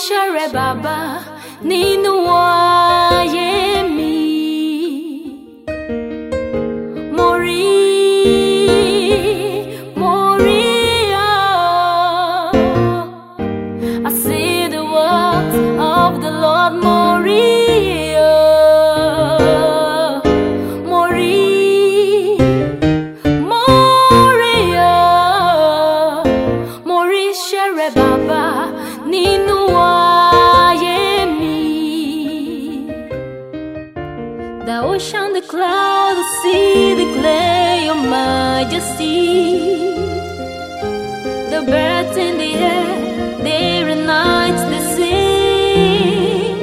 iṣẹ́ rẹ bàbá nínú ayé mi. Mo rí, mo rí ọ́. I see the works of the Lord, mo rí ọ́. Mo rí, mo rí ọ́. Mo rí iṣẹ́ rẹ bàbá nínú ayé mi. The ocean, the cloud, the sea declare your majesty. The birds in the air, day and night they sing.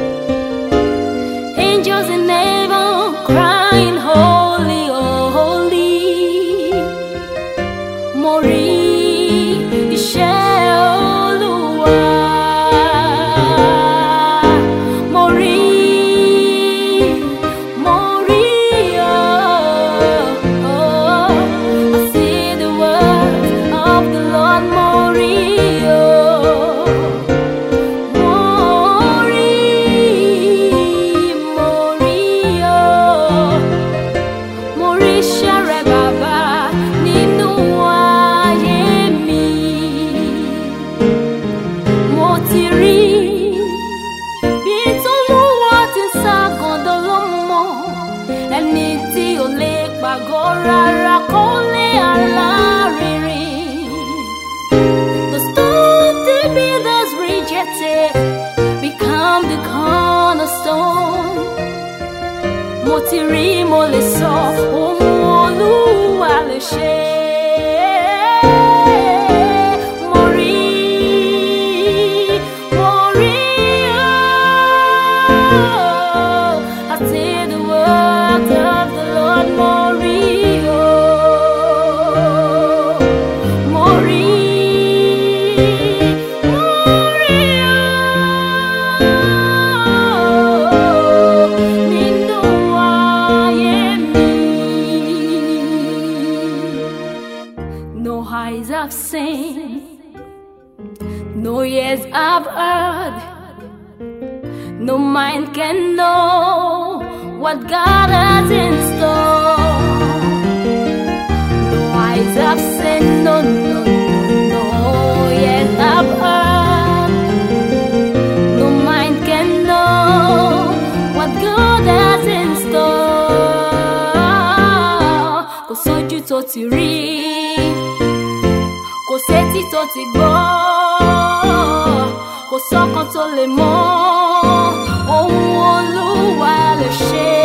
Angels in heaven crying, Holy, oh, holy. Mo rí iṣẹ́ Olúwa. Mo rí, mo rí ọ́. I see the works of the Lord. Mo rí ọ́. Mo rí, mo rí ọ́. Mo rí iṣẹ́ rẹ bàbá nínú ayé mi. Mo ti rí bí t'Olúwa ti ń ṣàgàndọ̀ lọ́mọ. Ẹni tí ò lè pàgọ́ rárá kó lé alárinrin. The stone the builders rejected become the cornerstone mo ti rí mo lè sọ ohun olúwa lè ṣe. Mo rí, mo rí ọ́. I see the works of the Lord. Mo rí ọ́. Mo rí, mo rí ọ́. Nínú ayé mi. No eyes have seen, no ears have heard, no mind can know what God has in store. No eyes have seen, no, no, no, no ears have heard, no mind can know what God has in store. Kò sójú tó ti rí kò sétí tó ti gbọ́ kò sọ́kàn tó lè mọ̀ ohun olúwa lè ṣe.